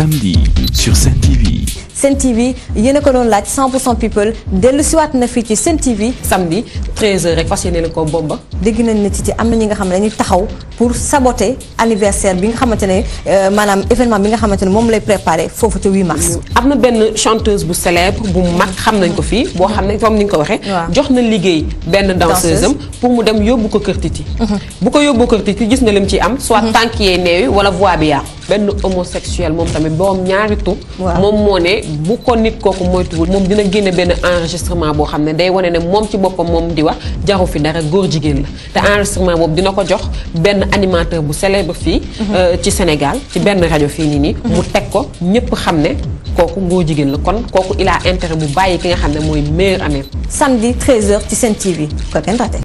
samedi sur Sen TV. Sen TV yéen a ko doon laaj 100% people dellu siwaat na fii ci Sen TV samedi 13h rek fas yéene ko bomba. dégg nañ ne ci am na ñi nga xam ne dañuy taxaw pour saboter anniversaire bi nga xamante ne maanaam événement bi nga xamante ne moom lay préparé foofu ca 8 mars. am na benn chanteuse bu célèbre bu mag xam nañ ko fii boo xam ne comme ni nga ko waxee. jox na liggéey benn danseuse am pour mu dem yóbbu ko kër Titi. bu ko yóbbu kër Titi gis nga lim ci am. soit tànk yee neewi wala voix bi yàqu. benn homosexuel moom tamit borom ñaari tur. moom moo ne bu ko nit kooku moytuwul moom dina génne benn enregistrement boo xam ne day wane ne moom ci boppam moom di wax jaru fi dara góor jigéen la te enregistrement boobu dina ko jox benn animateur bu célèbre fii. ci Sénégal ci benn rajo fii nii nii. mu teg ko ñëpp xam ne kooku góor jigéen la kon kooku il a intérêt mu bàyyi ki nga xam ne mooy meilleur ami. samedi 13h ci Sen TV ko kenn raté